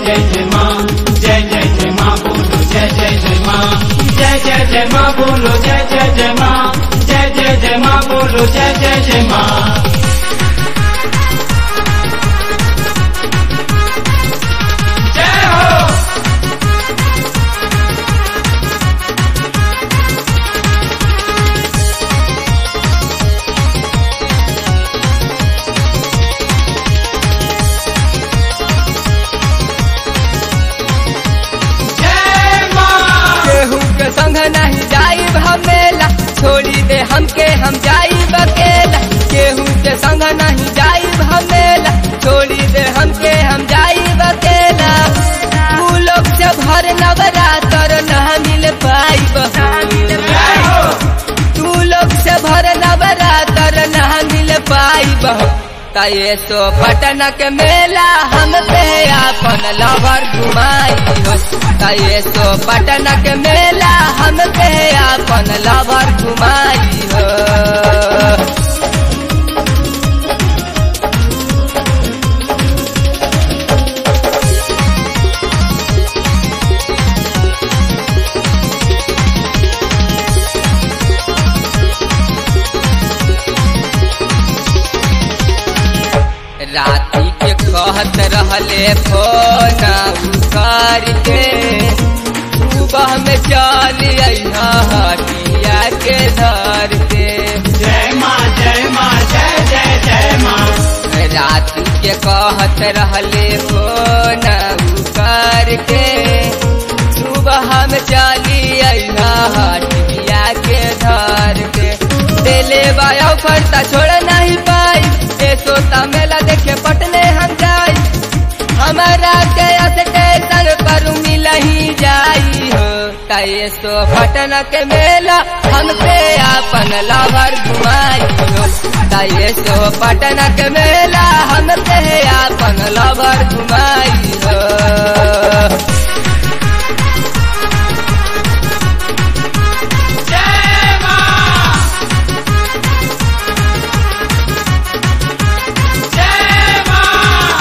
जय जय माँ जय जय जय माँ बोलो जय जय जय माँ जय जय जय माँ बोलो जय जय जय माँ जय जय जय माँ बोलो जय जय जय माँ जय हो जय माँ केहू के संग नहीं जाई हमेला छोड़ी दे हमके हम जाई बकेला केहू के संग नहीं जाई हमेला छोड़ी दे हमके हम जाई बकेला तू लोग से भर नवरात्र न मिल पाई जय हो तू लोग से भर नवरात्र न मिल पाई ये सो पटन के मेला हम पे अपन लवर घुमाई हो ये सो पटन के मेला हम पे अपन लवर घुमाई हो राती के कहत रहले फोन उकार के सुबह में चल अइहा हटिया के धर के जय माँ जय माँ जय जय जय माँ रात के कहत रहले फोन उकार के सुबह में चली अइहा हटिया के धर के दिले बाया फरता छोड़ नहीं पाई ए सोता मेला देखे पटने हम जाई हमारा गया से स्टेशन पर मिल ही जाई हो ये सो पटन के मेला हम पे अपन लवर घुमाई हो ये सो पटन के मेला हम पे अपन लवर घुमाई हो जय माँ जय माँ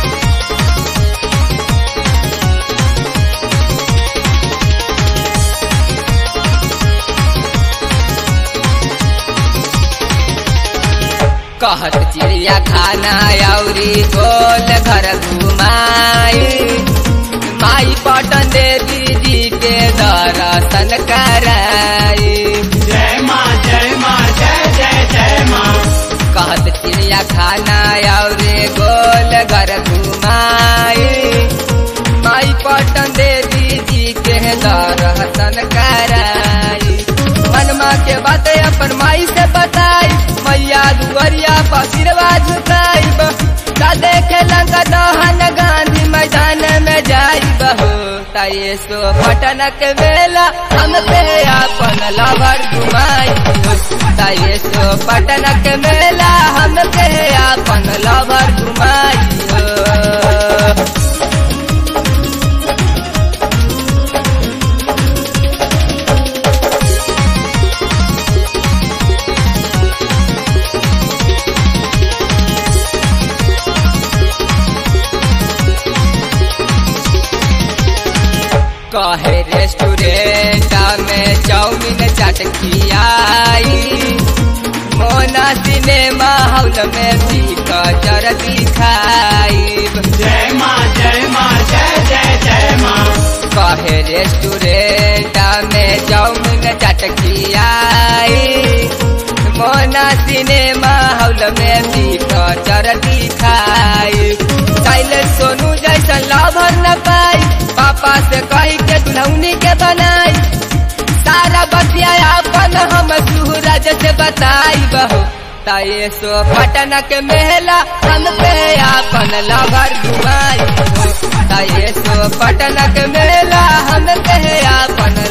कहत चिड़िया खाना औरी गोल घर घुमाई माई पटन देवी जी के दर्शन कराई जय माँ जय माँ जय जय जय माँ कहत चिड़िया खाना औरे गोल घर घुमाई माई पटन देवी जी के दर्शन कराई मनमा के बात अपन माई से बताई मैया दुआरिया पसिरवा झुकाई ता देखे लंका दहन गांधी मैदान में जाई बहो ताये सो पटन के बेला हम पे अपन लवर घुमाई ताये सो पटन के मेला हम पे अपन लवर घुमाई हो कहे रेस्टोरेंट में चाउमीन चाट खियाई मोना सिनेमा हॉल में भी कचर दिखाई जय माँ जय माँ जय जय जय माँ कहे रेस्टोरेंट में चाउमीन चाट खियाई मोना सिनेमा हॉल में भी कचर दिखाई साइलेंट सोनू जैसा लवर न पाई पापा से कही के दुल्हनी के बनाई सारा बतिया अपन हम सूरज से बताई बहो ताये सो पटन के मेला हम पे अपन लवर घुमाई ताये सो पटन के मेला हम पे अपन